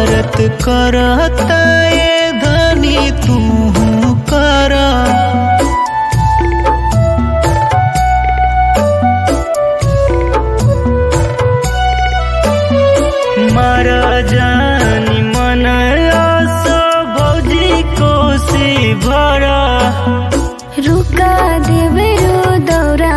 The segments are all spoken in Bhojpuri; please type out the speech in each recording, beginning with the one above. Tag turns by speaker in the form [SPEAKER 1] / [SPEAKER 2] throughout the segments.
[SPEAKER 1] बरत करता ये धनी तू कर मर जानी मन आसो भौजी कोसी भरा
[SPEAKER 2] रुका देवरो दौरा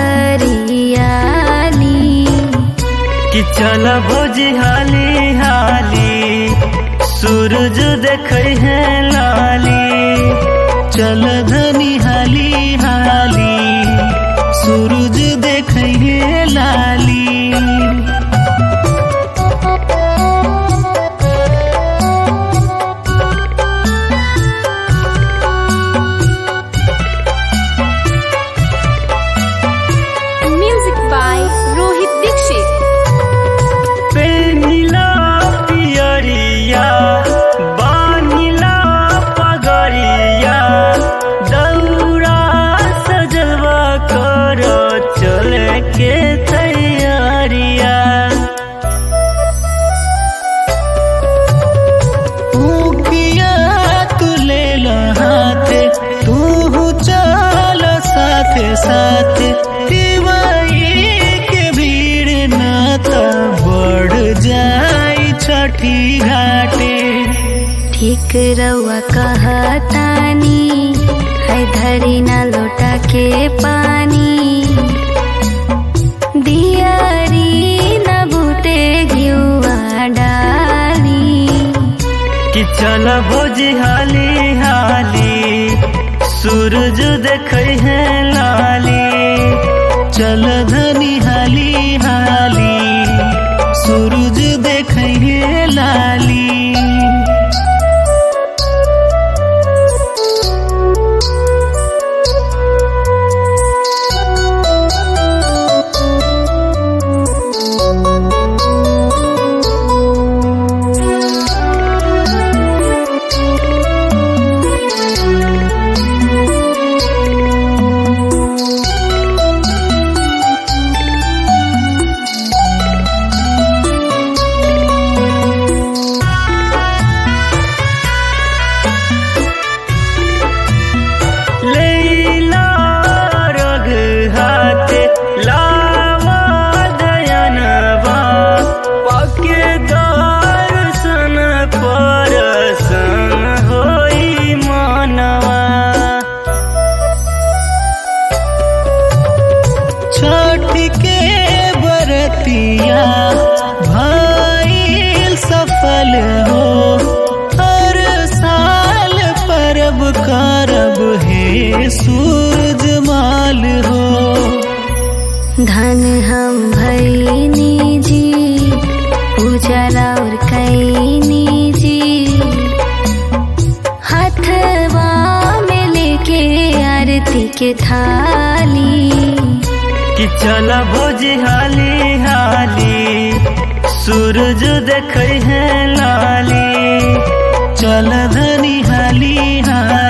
[SPEAKER 2] सरियाली
[SPEAKER 1] कि चल भौजी हाली हाली सूरज देखै है लाली चल धनी हाली हाली सूरज देखै है लाली
[SPEAKER 2] म्यूजिक बाय रोहित दीक्षित
[SPEAKER 1] पेनिला पियरिया बानिला पगरिया दौरा सजलवा कर चले के तैयारिया उकिया तू ले हाथे तू चल साथे साथे दिवाई के भीड़ ना त बढ़ जाई छठी घाटे
[SPEAKER 2] ठीक रउआ कहतानी है धरी ना लोटा के पानी दियारी न बूटे घिउआ डाली
[SPEAKER 1] कि चल भोजी हाली हाली सूरज देखै है लाली चल धनी हाली हाली सूरज देखै है लाली लैला रग हाथे लावा दयनवा पाके दर्शन परसन होई मनवा छठ के बरतिया भाई सफल हो हर साल परब करब हे सूरज माल हो
[SPEAKER 2] धन हम भैनी जी पूजा और कैनी जी हथवा में लेके आरती के थाली
[SPEAKER 1] कि चल भोजी हाली हाली सूरज देखै है लाली चल धनी हाली हाली